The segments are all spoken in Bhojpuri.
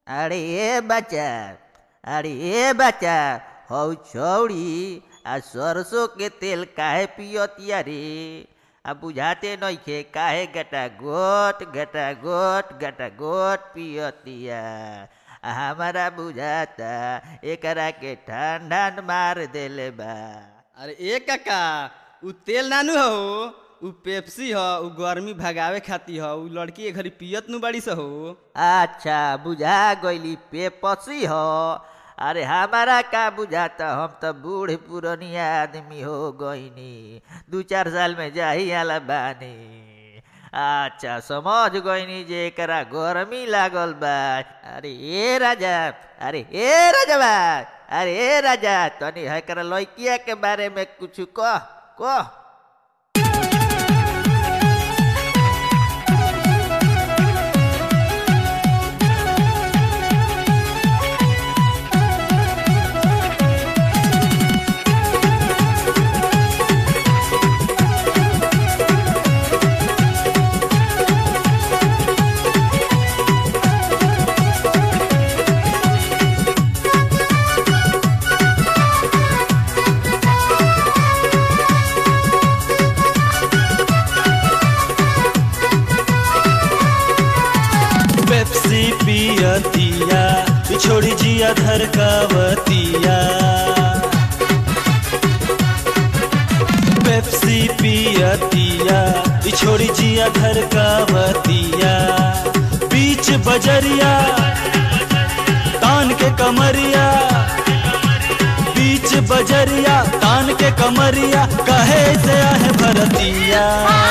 अरे ए बच्चा अरे ए बच्चा हौ छौड़ी आ सरसों के तेल काहे पियतिया रे आ बुझाते नइखे काहे गटा गोट गटा गोट गटा गोट पियतिया आ हमारा बुझाता एकरा के ठंडा मार देले बा अरे ए काका उ तेल नानू हो उ पेप्सी ह उ गर्मी भगावे खातिर ह उ लड़की के घरी पियत नु बड़ी स हो अच्छा बुझा गईली पेपसी हो अरे हमारा का बुझाता हम तो बूढ़ पुरनिया आदमी हो गईनी दू चार साल में जाही आला बानी अच्छा समझ गईनी जे एकरा गर्मी लागल बा अरे ए राजा अरे ए राजा बा अरे ए राजा तनी एकरा लड़किया के बारे में कुछ कह कह पेप्सी पियतिया छोड़ी जिया धरकावतिया पेप्सी पियतिया छोड़ी जिया धरकावतिया बीच बजरिया तान के कमरिया बीच बजरिया तान के कमरिया कहे से आहे भरतिया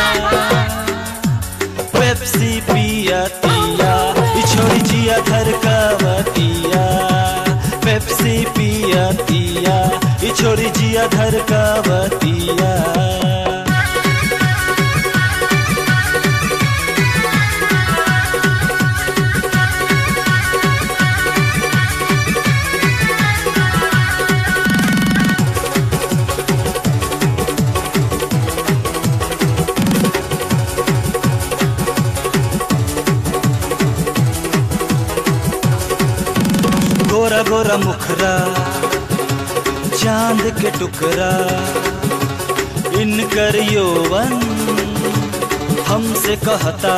पेप्सी पियतिया छोड़ी जिया धरकावतिया पेप्सी पियतिया छोड़ी जिया धरकावतिया गोरा गोरा मुखरा चांद के टुकड़ा इनकर यौवन हमसे कहता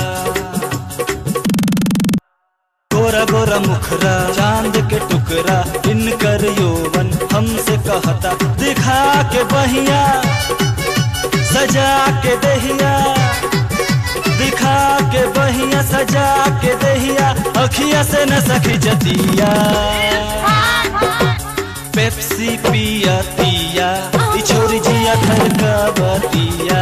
गोरा गोरा मुखरा चांद के टुकड़ा इनकर यौवन हमसे कहता दिखा के बहिया सजा के दहिया दिखा के बहिया सजा के दहिया अखिया से न सखी जतिया पेप्सी पियतिया छोरी जिया धरकावतिया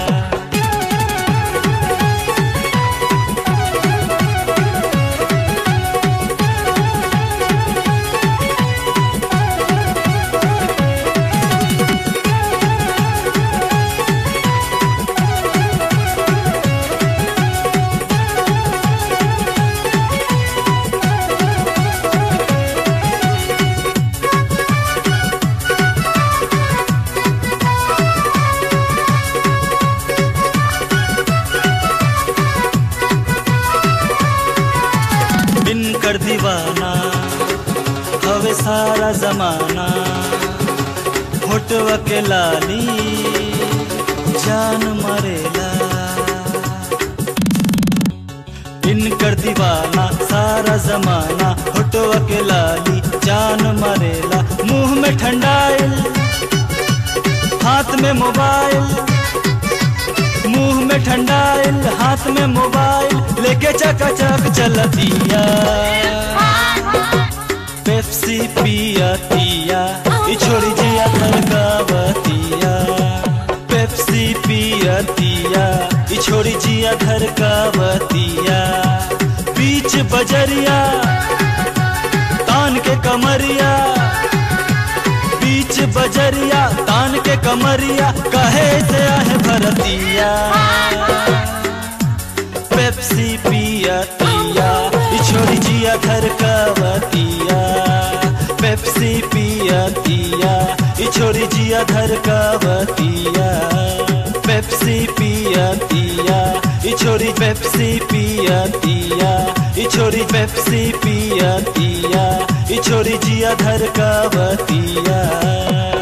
इनकर दीवाना हवे सारा जमाना होटवा के लाली जान मरेला इनकर दीवाना सारा जमाना होटवा के लाली जान मरेला मुंह में ठंडाइल हाथ में मोबाइल मुंह में ठंडाइल हाथ में मोबाइल लेके चकाचक चलतिया पेप्सी पियतिया छोड़ी जिया धरकावतिया पेप्सी पियतिया छोड़ी जिया धरकावतिया बीच बजरिया तान के कमरिया बीच बजरिया तान के कमरिया कहे से आहे भरतिया पेप्सी पियतिया छोड़ी जिया धरकावतिया पेप्सी पियतिया छोड़ी जिया धरकावतिया पेप्सी पियतिया छोरी पेप्सी पियतिया छोरी पेप्सी पिया पियतिया ई छोरी जिया धर कवतिया